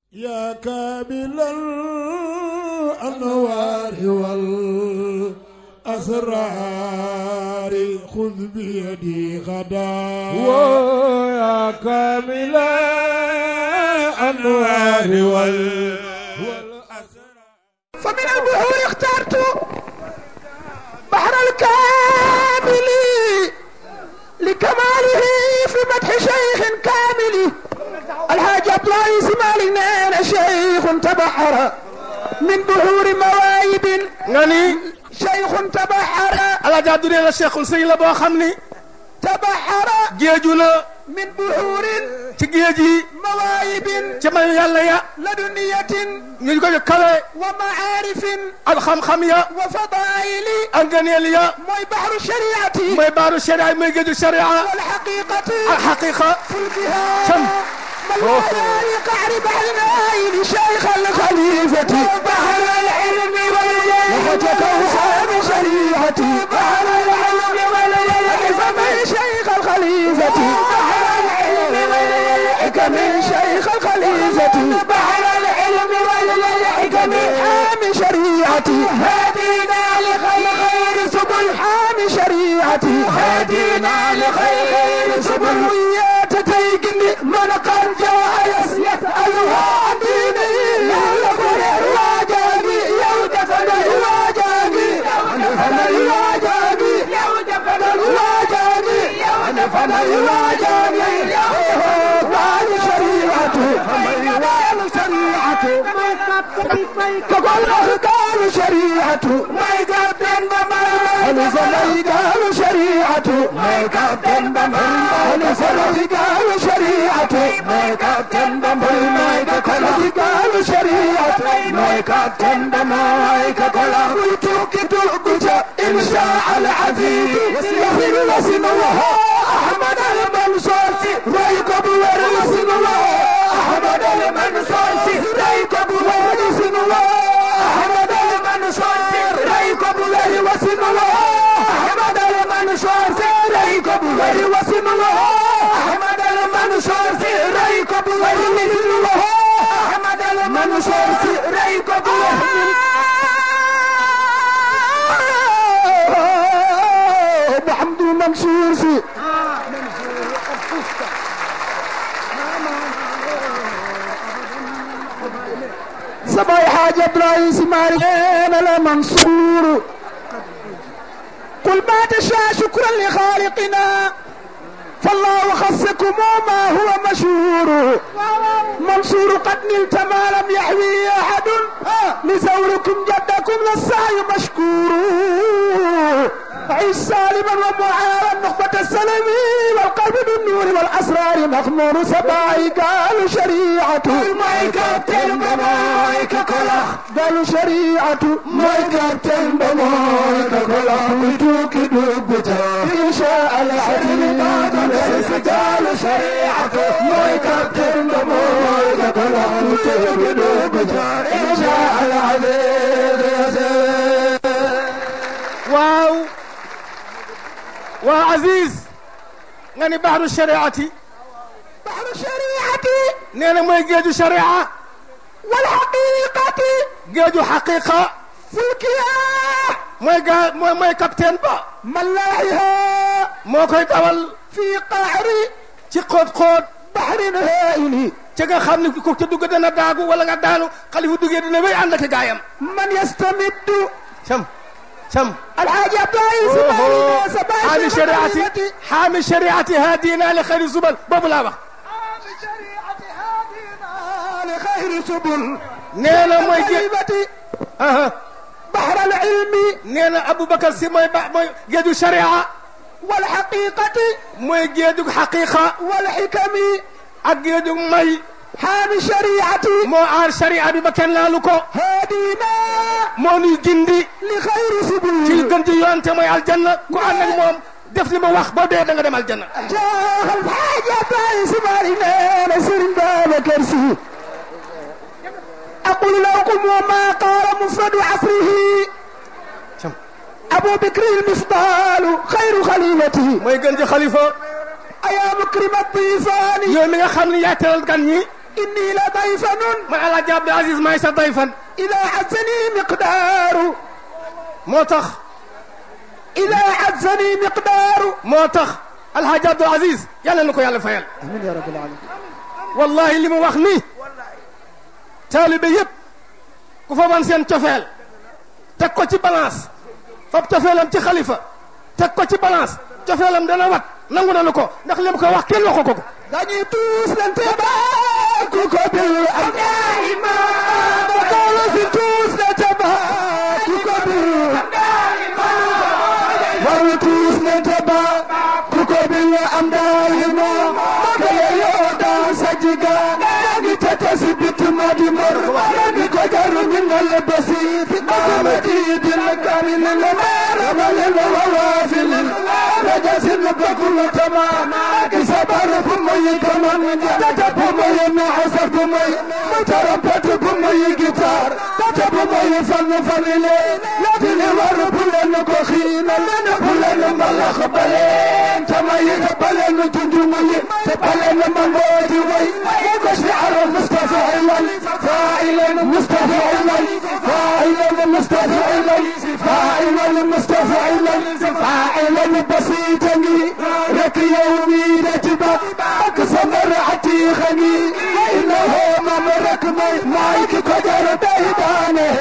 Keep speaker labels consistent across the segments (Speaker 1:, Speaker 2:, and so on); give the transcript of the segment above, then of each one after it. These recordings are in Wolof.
Speaker 1: يا كامل الأنوار والأسرار خذ بيدي غدا
Speaker 2: ويا كامل الأنوار وال
Speaker 3: فمن البحور اخترت بحر الكامل لكماله في مدح شيخ كامل الحاج عبد الله اسماعيل نانا شيخ تبحر من بحور مواهب
Speaker 2: nga ni
Speaker 3: شيخ تبحر
Speaker 2: Alaaji Abdu nee na Cheikhul Sëy la boo xam ni
Speaker 3: تبحر
Speaker 2: géeju la
Speaker 3: من بحور
Speaker 2: ci géej yi
Speaker 3: مواهب
Speaker 2: ci mayu yàlla ya
Speaker 3: لدنية
Speaker 2: ñu ko kawe
Speaker 3: ومعارف
Speaker 2: ak xam-xam ya
Speaker 3: وفضائل
Speaker 2: ak ngëneel ya
Speaker 3: موي بحر الشريعة
Speaker 2: mooy baaru sharia mooy géeju sharia
Speaker 3: والحقيقة
Speaker 2: ak xaqiqa
Speaker 3: فلكها
Speaker 2: شم.
Speaker 3: مليان قعر بحر النايل شيخ الخليفة بحر العلم والجلال وفتك وصاب شريعتي بحر العلم والجلال فمن شيخ الخليفة بحر العلم والجلال من شيخ الخليفة بحر العلم والجلال حامي شريعتي هدينا لخير سبل حامي شريعتي هدينا لخير سبل ويات تيقني من قد جاء يسألها عن ديني يقول الواجبي يودفن الواجبي يودفن الواجبي يودفن الواجبي يودفن الواجبي بعد شريعته بعد شريعته تقول قالوا شريعته ما يقدم بمال ما قالوا شريعته ما يقدم بمال ما قالوا شريعته ما يقدم بمال ما قالوا شريعته ما يقدم بمال قلت كتب إن شاء العزيز يغفر لسن الله أحمد المنصور ريكب ورسن الله أحمد المنصور ريكب ورسن الله أحمد المنصور ريكب ورسن الله أحمد المنصور ريكب ورسن الله أحمد المنصور ريكب ورسن الله أحمد المنصور ريكب محمد المنصور سي سباي حاجة برايس مارين لمنصور قل ما تشاء شكرا لخالقنا فالله خصكم ما هو مشهور منصور قد نلت ما لم يحوي احد لزوركم جدكم للسعي مشكور عيش سالما ومعارا نخبة السلم والقلب بالنور والاسرار مخمور سباعي قالوا شريعته مايكاتين بمايك كلا قالوا شريعته مايكاتين بمايك كلا قلتوك دوبتا ان شاء العزيز قالوا شريعته مايكاتين بمايك كلا قلتوك دوبتا ان شاء العزيز
Speaker 2: waaw waa Aziz nga ni baxru shariati
Speaker 3: بحر الشريعة
Speaker 2: nee na mooy géeju sharia
Speaker 3: والحقيقة
Speaker 2: géeju xaqiqa
Speaker 3: فلكها
Speaker 2: mooy gaa mooy mooy capitaine ba
Speaker 3: ملاحها
Speaker 2: moo koy dawal
Speaker 3: في قعر
Speaker 2: ci xóot-xóot
Speaker 3: بحر هائل
Speaker 2: ci nga xam ne ku ca dugg dana daagu wala nga daanu xalifu duggee dina wéy ànd ak gaayam
Speaker 3: من يستمد
Speaker 2: cam cam
Speaker 3: الحاج عبد العزيز مالي سبع
Speaker 2: حامي شريعتي حامي شريعتي هادينا لخير الزبل boobu laa wax
Speaker 3: شريعة هادينا لخير سبل
Speaker 2: nee na mooy géej
Speaker 3: كلمة
Speaker 2: aha
Speaker 3: بحر العلم
Speaker 2: nee na Aboubacar si mooy ba mooy géeju sharia
Speaker 3: والحقيقة
Speaker 2: mooy géeju xaqiqa
Speaker 3: والحكم
Speaker 2: ak géeju may
Speaker 3: حامي شريعتي
Speaker 2: moo aar sharia bi ba kenn laalu ko
Speaker 3: هادينا
Speaker 2: moo nuy gindi
Speaker 3: لخير
Speaker 2: ci
Speaker 3: سبل
Speaker 2: gën ci yoon te mooy aljanna ku ànd ak moom def li ma wax boo dee da nga dem aljanna
Speaker 3: جاه الحاج عبد العزيز مالي نسر باب كرسي أقول لكم وما قال مفرد عصره
Speaker 2: cam
Speaker 3: أبو بكر المفضال خير خليفته
Speaker 2: mooy gën ci xalifa
Speaker 3: أيا مكرم الضيفان
Speaker 2: yow mi nga xam ne yaa teral gan ñi
Speaker 3: إني لضيف
Speaker 2: man alaaji Abdou Aziz maay sa dayfan
Speaker 3: إذا عزني مقدار
Speaker 2: moo tax
Speaker 3: إذا عزني مقدار
Speaker 2: moo tax alhaaji Abdou Aziz yàlla na ko yàlla fayal
Speaker 3: آمين يا رب العالمين
Speaker 2: wallahi li mu wax nii taalibe yëpp ku fa wan seen cofeel teg ko ci balance fab cofeelam ci xalifa teg ko ci balance cofeelam dana wat nangu nanu ko ndax li mu ko wax kenn waxu ko ko
Speaker 3: dañuy tuus lante baaku ko bil am daima bakalo si tuus lante baaku ko bil am daima waru tuus lante baaku ko bil am daima makale yo dan sajiga ngi tata si bit madi mor ngi ko jaru minal basit amati bil karin lamar amal wawafil rajasin bakul tamam sabar bu muy kaman tata bu muy naasa bu muy tarapat bu muy gitar tata bu muy fan fanile latini war bu len ko xiina bu len malax balen tamay balen tundu muy te balen mangoti way ko shi'ar mustafilan fa'ilan mustafilan fa'ilan mustafilan fa'ilan mustafilan fa'ilan basitan rek yawmi رتبة أقسم عتيخني إنه ممرك مايك قدر ديدانه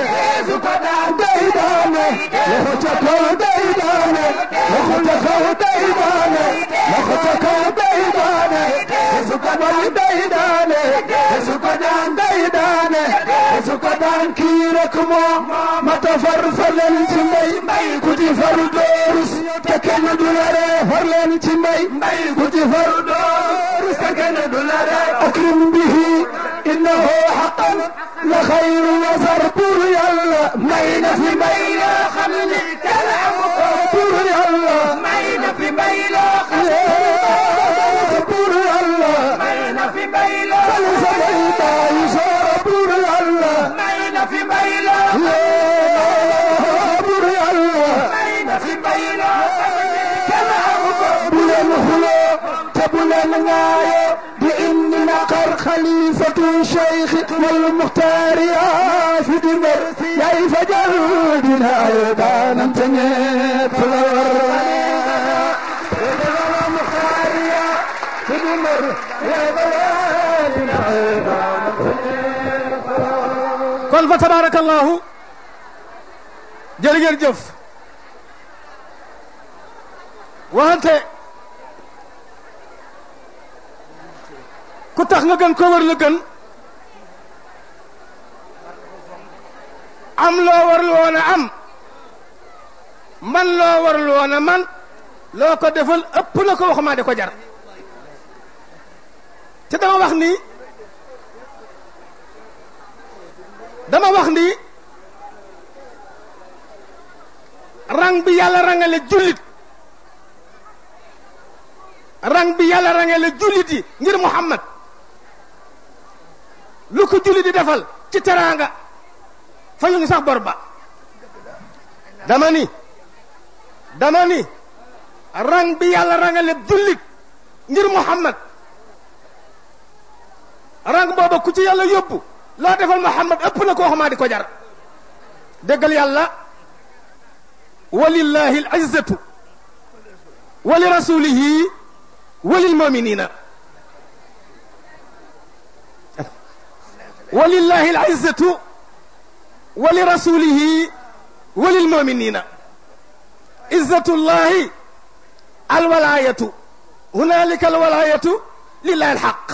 Speaker 3: ديدانه لختكو ديدانه لختكو ديدانه لختكو ديدانه سكدان ديدانه سكدان ديدانه سكدان كيرك مو ما تفرفل الجمي كتي فردورس تكن دولاره فرلن جمي كتي فردورس تكن دولاره أكرم به إنه حقا لخير وزر بور يلا مين في مين خلني تلعب بور يلا مين في مين خلني بور يلا مين في مين فلسفيتا يشار بور يلا مين في مين بور يلا مين في مين بلن خلو تبلن غاية بإن نقر خليفة شيخ والمختار يا في دمر يا فجر بنا يدان انتنيت فلور المختار يا في دمر يا بنا يدان
Speaker 2: kon fa tabarakallahu jërë ngeen jëf waxante ku tax nga gën ko war la gën am loo warul woon a am man loo warul woon a man loo ko defal ëpp na ko waxumaa di ko jar te dama wax ni dama wax ni rang bi yàlla rangale jullit rang bi yàlla rangale jullit yi ngir Muhammad lu ko jullit di defal ci teraanga fa ñu ngi sax bor ba dama ni dama ni rang bi yàlla rangale jullit ngir Muhammad rang booba ku ci yàlla yóbbu loo defal Muhammad ëpp na koo xamaa di ko jar déggal yàlla walillahi al izzatu wa li rasulihi wa lil muminina walillahi al izzatu wa li rasulihi wa lil muminina izzatu llahi al walayatu hunalika al walayatu lillahi al haqq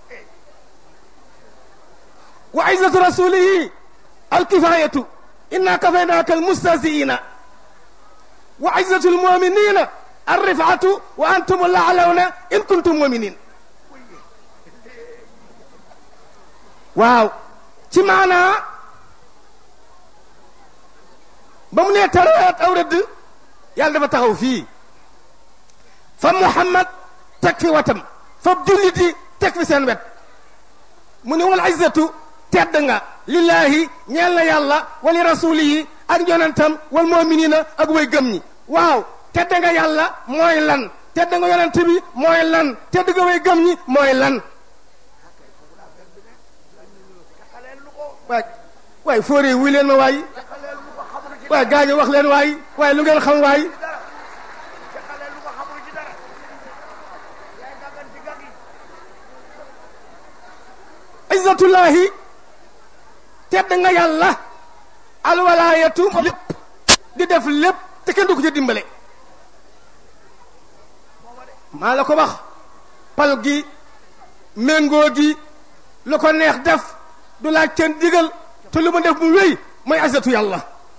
Speaker 2: وعزة رسوله الكفاية إنا كفيناك المستهزئين وعزة المؤمنين الرفعة وأنتم الأعلون إن كنتم مؤمنين waaw ci maanaa ba mu nee taraat aw rëdd yàlla dafa taxaw fii fa Muhammad teg fi watam fa jullit yi teg fi seen wet mu ne wal izzatu tedd nga lillahi ñeel na yàlla wali rasulihi ak yonentam wal muminina ak way gëm ñi waaw tedd nga yàlla mooy lan tedd nga yonent bi mooy lan tedd nga way gëm ñi mooy lan waay waay fóoree wuy leen ma waay waay gaañu wax leen waay waay lu ngeen xam waay izzatullahi tedd nga yàlla alwalaayatu lépp di def lépp te kenn du ko ci dimbale maa la ko wax pal gi méngoo gi lu ko neex def du laaj kenn digal te lu mu def mu wéy mooy izzatu yàlla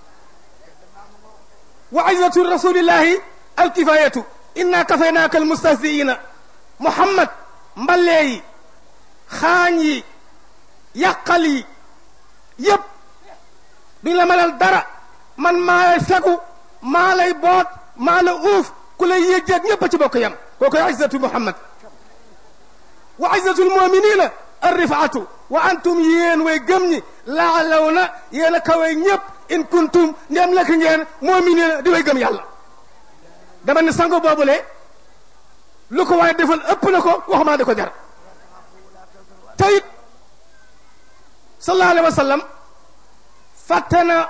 Speaker 2: wa izzatu rasulillahi alkifayatu inna kafaynaaka almustahziina muhammad mbalee yi xaañ yi yàqal yi yépp duñ la mënal dara man maa lay fegu maa lay boot maa la uuf ku lay yéjjeeg ñépp a ci bokk yam kookoy izzatu muhammad wa izzatu almuminina arrifaatu wa antum yéen way gëm ñi laalaw na yéen a kawee ñépp in kuntum ndem lekk ngeen muminina di way gëm yàlla dama ne sango boobule lu ko waaye defal ëpp na ko waxumaa di ko jar tayit sallallahu alayhi wa sallam fàtte na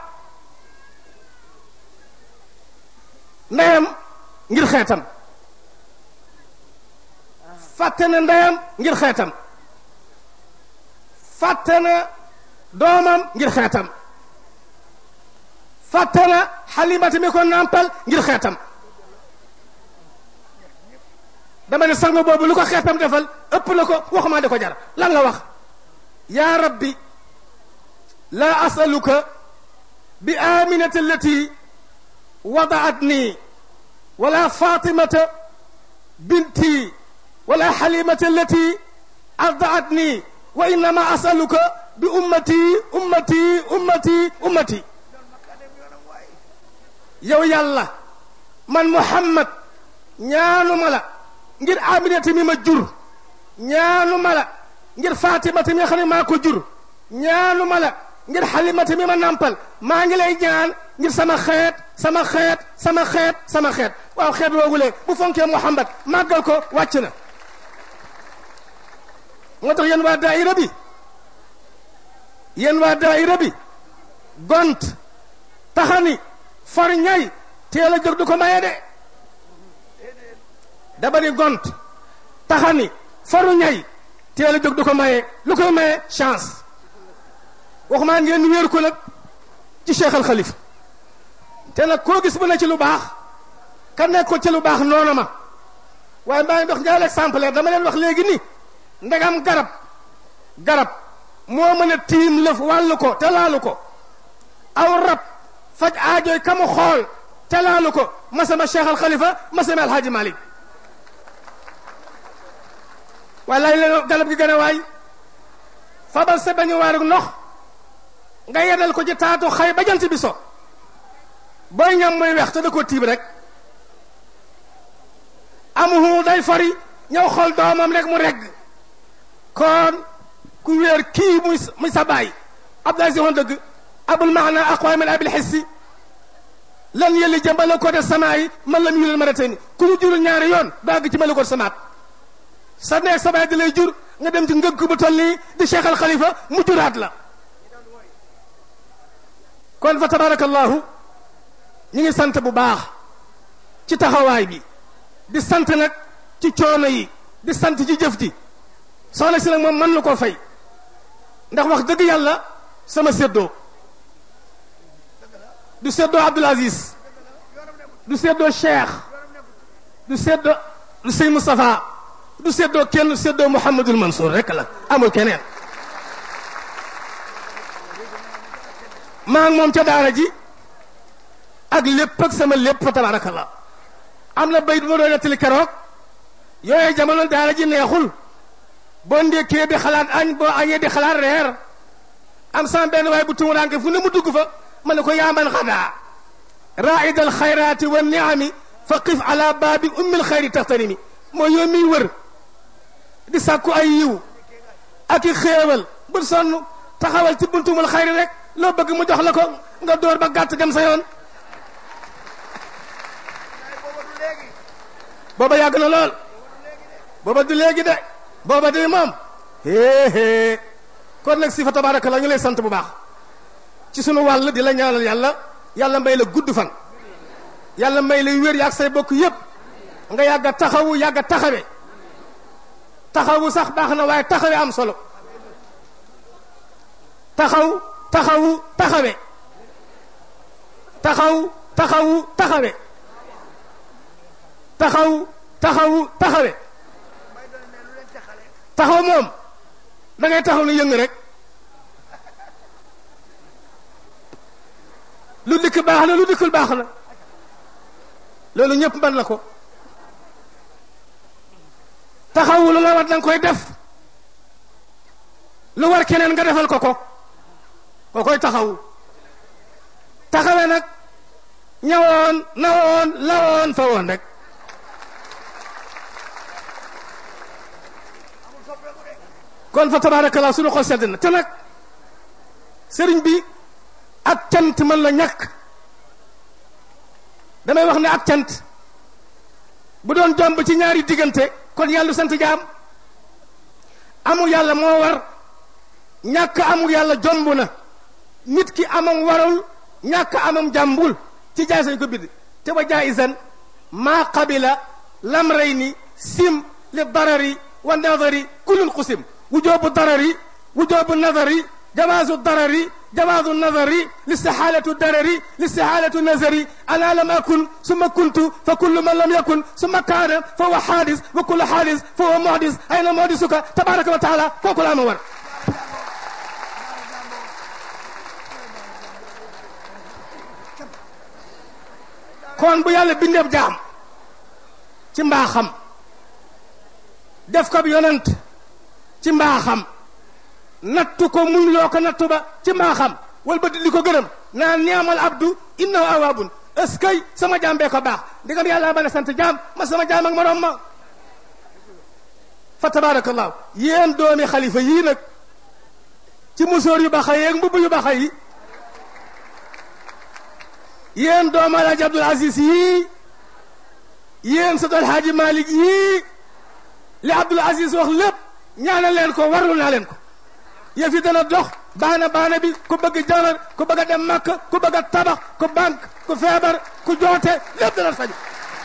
Speaker 2: ndeyam ngir xeetam fàtte na ndeyam ngir xeetam fàtte na doomam ngir xeetam fàtte na xalimati mi ko nàmpal ngir xeetam dama ne sango boobu lu ko xeetam defal ëpp na ko waxumaa di ko jar lan la wax yaa rabbi laa asaluka bi aminati allati wadaatni wala fatimata binti wala xalimata allati ardaatni wa innama asaluka bi ummati ummati ummati ummati yow yàlla man muhammad ñaanuma la ngir aminata mi ma jur ñaanuma la ngir fatimata mi nga xam ne maa ko jur ñaanuma la ngir xalimata mi ma nampal maa ngi lay ñaan ngir sama xeet sama xeet sama xeet sama xeet waaw xeet woogule bu fonkee muhammad màggal ko wàcc na moo tax yéen waa daayira bi yéen waa daayira bi gont taxani far ñay teel a jóg du ko maye de daba ni gont taxani faru ñay teel a jóg du ko maye lu koy maye chance waxumaa ngeen wéer ko nag ci cheikh al xalif te nag koo gis bu ne ci lu baax ka nekkoon ci lu baax noonu ma waaye maa ngi dox ñaari exemplaire dama leen wax léegi ni ndegam garab garab moo mën a tiim lëf wàllu ko te laalu ko aw rab faj aajooy ka mu xool te laalu ko masama cheikh al xalifa masama alhaaji malik waaye laaj leen garab gi gën a waay fabal sa bañu waarug ndox nga yedal ko ci taatu xay ba jant bi so booy ñam muy weex te da ko tiib rek amuhu day fari ñëw xool doomam rek mu regg kon ku wéer kii muy muy sa baay abdulaay si woon dëgg abul maana aqwa min abil xissi lan yëlli jëm malakoota samaa yi man lam yulal maratayni ku ñu jurul ñaari yoon dagg ci malakoot samaat sa neeg sa baay di lay jur nga dem ci ngëgg bu toll nii di cheikh al xalifa mu juraat la kon fa tabarakallahu ñu ngi sant bu baax ci taxawaay bi di sant nag ci coono yi di sant ci jëf ji soxna si nag moom mën na koo fay ndax wax dëgg yàlla sama séddoo du séddoo Abdoul Aziz du séddoo Cheikh du séddoo du sëñ Moustapha du séddoo kenn du séddoo Mouhamadul Mansour rek la amul keneen maa ngi moom ca daara ji ak lépp ak sama lépp fa tabarakallah am na bayit bu ma doon nettali keroog yooyu jamono daara ji neexul boo ndékkee di xalaat añ boo añee di xalaat reer am sama benn waaye bu tumuraanke fu ne mu dugg fa ma ne ko yaaman xadaa raid al xayraati wa niami fa qif ala baabi ummil xayri taxtanimi mooy yow miy wër di sàkku ay yiw ak i xéewal bu sonn taxawal ci buntumul xayri rek loo bëgg mu jox la ko nga door ba gàtt dem sa yoon booba yàgg na lool booba du léegi de booba de moom héehée kon nag si fa tabaraka la ñu lay sant bu baax ci sunu wàll di la ñaanal yàlla yàlla may la gudd fan yàlla may la wér yaag say bokk yépp nga yàgg a taxawu yàgg a taxawe taxawu sax baax na waaye taxawe am solo taxaw taxawu taxawe taxaw taxawu taxawe taxaw taxawu taxawe taxaw moom da ngay taxaw ni yëng rek lu dikk baax na lu dikkul baax na loolu ñëpp mën na ko taxawu lu la war danga koy def lu war keneen nga defal ko ko ko koy taxawu taxawe nag ñawoon nawoon lawoon fa woon rek kon fa tabarakallah suñu xol sedd na te nag sëriñ bi ak cant mën la ñàkk damay wax ne ak cant bu doon jomb ci ñaari diggante kon yàlla sant jaam amul yàlla moo war ñàkk amul yàlla jomb na nit ki amam warul ñàkk amam jàmbul ci jaay sañ ko bind te wa jaaisan maa qabila lamrayni sim li darari wa nadari kullun qusim وجوب الضرر وجوب النظر جواز الضرر جواز النظر لاستحالة الضرر لاستحالة النظر أنا لم أكن ثم كنت فكل من لم يكن ثم كان فهو حادث وكل حادث فهو محدث أين محدثك تبارك وتعالى فوق الأمور kon bu yàlla bindeeb jaam ci mbaaxam def ko bi yonent ci mbaaxam nattu ko muñ loo ko nattu ba ci mbaaxam wal ba di ko gërëm naan niamal abdu innahu awaabun est-ce que sama jaam bee ko baax ndigam yàlla ba ne sant jaam ma sama jaam ak moroom ma fa tabarakallahu yéen doomi xalifa yii nag ci musóor yu baxa yeeg mbubb yu baxa yi yéen doomu alaaji abdul aziz yii yéen sët alhaaji malik yii li abdul aziz wax lépp ñaanal leen ko warlu naa leen ko yëf yi dana dox baana baana bi ku bëgg jabar ku bëgg a dem màkk ku bëgg a tabax ku banque ku feebar ku joote lépp dana faju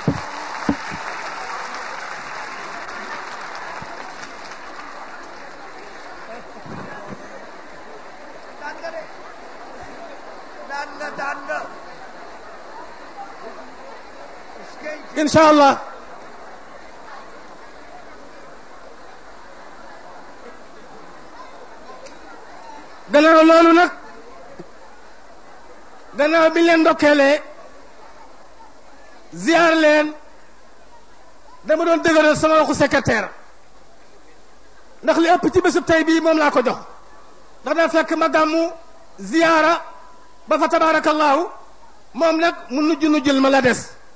Speaker 2: incha allah gannaaw loolu nag gannaaw bi leen ndokkeelee ziar leen dama doon dëgëral sama waxu secrétaire ndax li ëpp ci bésub tey bii moom laa ko jox ndax daa fekk ma gàmmu ziara ba fa tabaarakallaahu moom nag mu nujj nujjul ma la des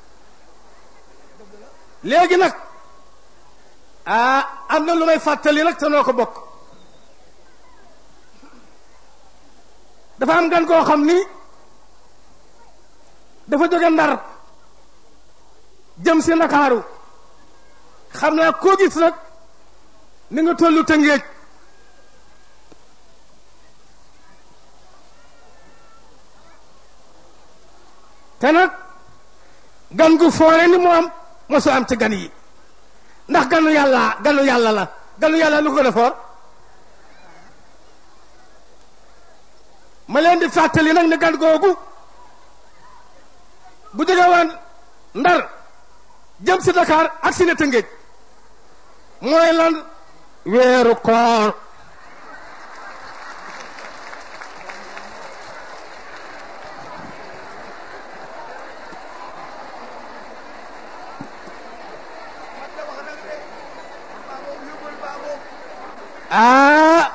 Speaker 2: léegi nag ah am na lu may fàttali nag te noo ko bokk dafa am gan koo xam ni dafa jóge ndar jëm si ndakaaru xam naa koo gis nag ni nga tollu tëngéej te nag gan gu foore ni moom mosu am ci gan yi ndax ganu yàlla ganu yàlla la ganu yàlla lu ko gën a foor ma leen di fàttali nag ne gan googu bu jóge woon ndar jëm si Dakar ak si ne Tëngéej mooy lan weeru koor ah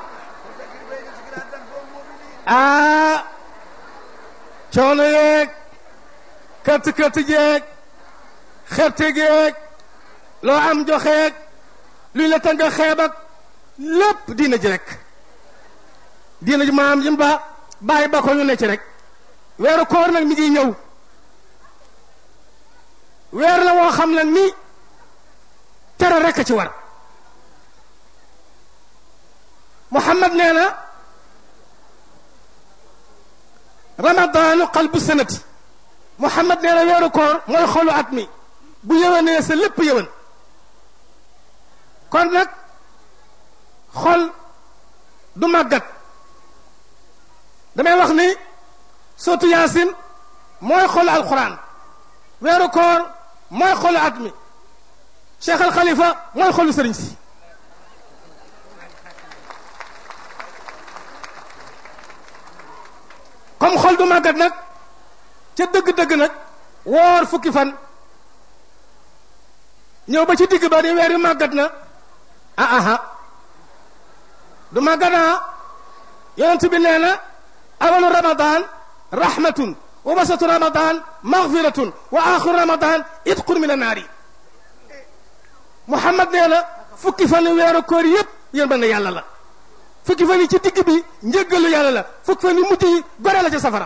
Speaker 2: ah coono yeeg kët kët jeeg xerte geeg loo am joxeeg luy la tanga xeeb ak lépp diina ji rek diina ji maam jim ba bàyyi ba ko ñu ne ci rek weeru koor nag mi ngi ñëw weer la woo xam nag ni tere rek a ci war Muhammad nee na ramadaanu qalbu sanati Muhammad nee na weeru koor mooy xolu at mi bu yëwénee sa lépp yëwén kon nag xol du màggat damay wax ni sootu yaasin mooy xolu alquran weeru koor mooy xolu at mi cheikh al xalifa mooy xolu sëriñ si comme xol du màggat nag ca dëgg-dëgg nag woor fukki fan ñëw ba ci digg ba di weer yu màggat na ah aha du màggat ah yonent bi nee na awalu ramadan rahmatun wa wasatu ramadan maghfiratun wa axiru ramadan itqun min annaari muhammad nee na fukki fan weeru koor yépp yéen ba ne yàlla la fukki fan yi ci digg bi njëggalu yàlla la fukki fan yi mujj yi gore la ci safara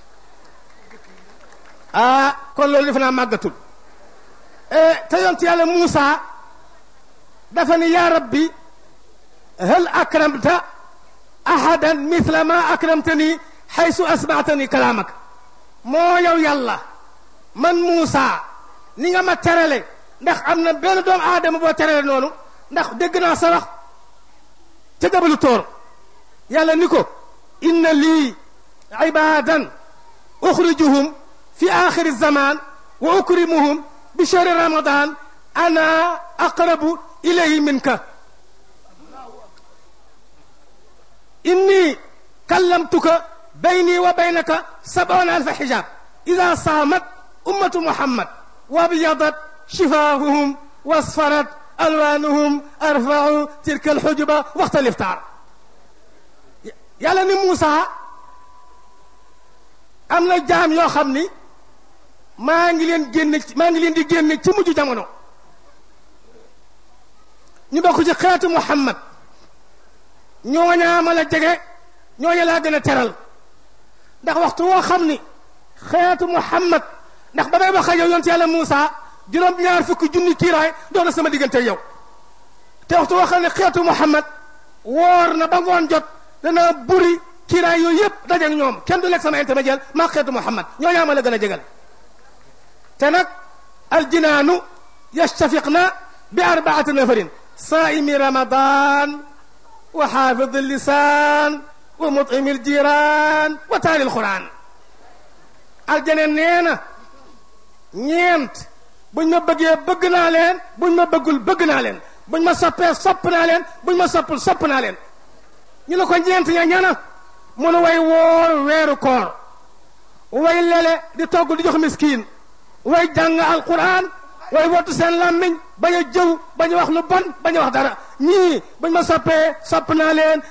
Speaker 2: ah kon loolu defe naa màggatul te yonent yàlla Muusa dafa ni yaa rabbi hal akramta ahadan mithla ma akramtani xaysu asmaatani kalaamak moo yow yàlla man Muusa ni nga ma terale ndax am na benn doomu aadama boo terale noonu ndax dégg naa sa wax ca jabalu tóor yàlla ni ko inna lii ibadan uxrijuhum fi axiri zaman wa ukrimuhum bi shahri ramadan ana aqrabu ilayhi minka inni kallamtuka bayni wa baynaka sab'una alfa hijab ida saamat ummatu muhammad wa abyadat shifahuhum wasfarat alwanuhum arfau tilka alxujuba waxta liftaar yàlla ni Muusa am na jaam yoo xam ni maa ngi leen génne maa ngi leen di génne ci mujj jamono ñu bokk ci xeetu Muhammad ñooñaa ma la jege ñooña laa gën a teral ndax waxtu woo xam ni xeetu Muhammad ndax ba may wax ak yow yonent yàlla Muusa juróom-ñaar fukki junni kiiraay doon na sama diggante yow te waxtu woo xam ne xeetu Muhammad woor na ba ngoon jot dana buri kiiraay yooyu yëpp dajeeg ñoom kenn du lekk sama intermédiaire maa xeetu Muhammad ñooñaa ma la gën a jegal te nag aljinaanu yastafiqna bi arbaati nafarin saaimi ramadan wa xaafidi lisaan wa mutimi aljiran wa taali alquran aljana nee na ñeent buñ ma bëggee bëgg naa leen buñ ma bëggul bëgg naa leen buñ ma soppee sopp naa leen buñ ma soppul sopp naa leen ñu ne ko ñeent ña ñana mun way woor weeru koor way lele di togg di jox miskiin way jàng alquran way wottu seen làmmiñ bañ a jëw bañ a wax lu bon bañ a wax dara ñii buñ ma soppee sopp naa leen